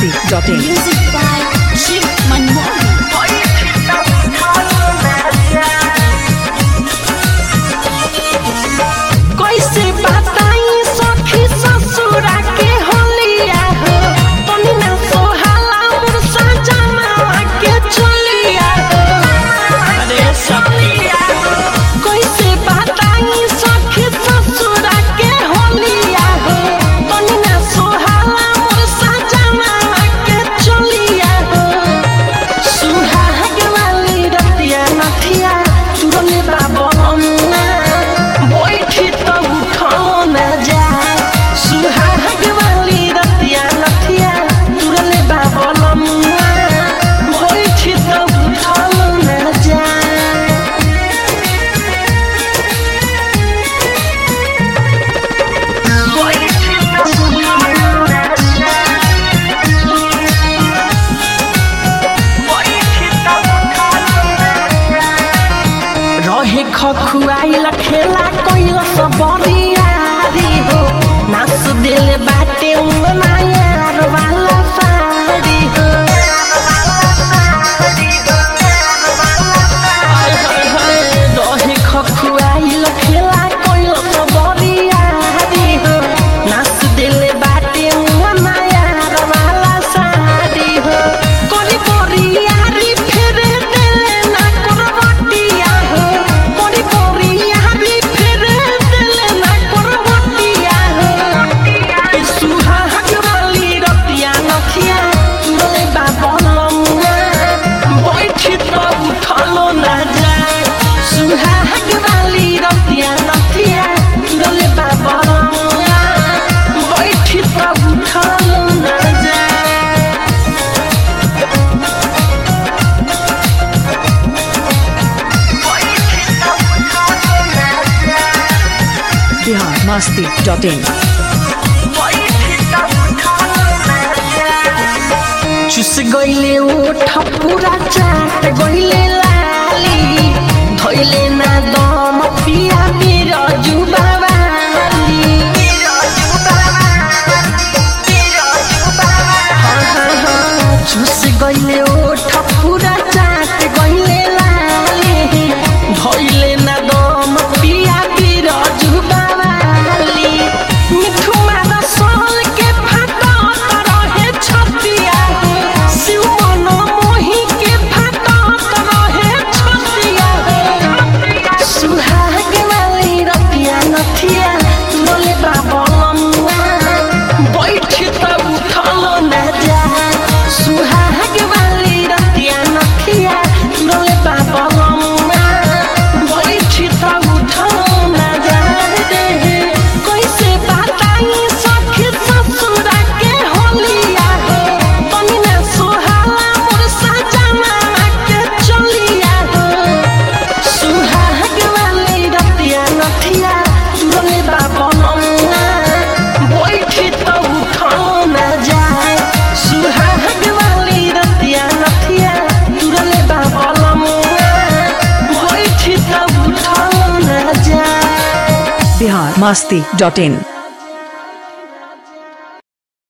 masti.in. Music by Shiv Manmohan. कैसे बताई सखी ससुरा के होलिया हो तनी ना सोहाला मोर सजना के चलिया हो अरे सखिया कैसे बताई सखी ससुरा के होलिया हो तनी ना सोहाला मोर सजना के चलिया हो सुहाग वाली रतिया नथिया तुरने बाबना बैठी तो उठो न जाए सुहाग वाली रतिया नथिया तुरने बाबना बैठी तो उठो न जाए बैठी तो उठो न जाए रहे खखुआइल खेला कोइल सब बरियारी हो नास दिल बाटे उमनायार वाला साड़ी हो हाय हाय हाय रहे खखुआइल खेला कोइल सब बरियारी हो नास दिल बाटे उमनायार वाला साड़ी हो कोरी बरियारी फिर दिल ना करवटिया हो कोरी बरियारी फिर दिल ना करवटिया हो ए सुहाग वाली रतिया नथिया तुरले बाबलमुआ बैठी तो उठलो ना जाए सुहाग वाली रतिया नथिया तुरले बाबलमुआ बैठी तो उठलो ना जाए Bihar masti.in. चुस गइले ओठ पूरा चाट गइले लाली धइले ना दम पिया मेरो जुबावाली हाँ, हाँ, हाँ, चुस गइले ओठ पूरा चाट गइले लाली धइले ना दम पिया मेरो जुबावाली मिठू मारा सोल के फाटा रहे छतिया शिव मन मोही के फाटा रहे छतिया सुहाग वाली रतिया नथिया बोले बाबलमुआ बैठ त उठलो न जा सुहाग वाली रतिया नथिया बोले बाबलमुआ बैठ त उठलो न जा रे कैसे बताई सखी ससुरा के होलिया हो तनी ना सोहाला मोर सजना के चलिया हो सुहाग वाली रतिया नथिया तुरले बाबलमुआ बैठी तो उठो न जाए सुहाग वाली रतिया नथिया तुरले बाबलमुआ बैठी तो उठो न जाए Bihar masti.in.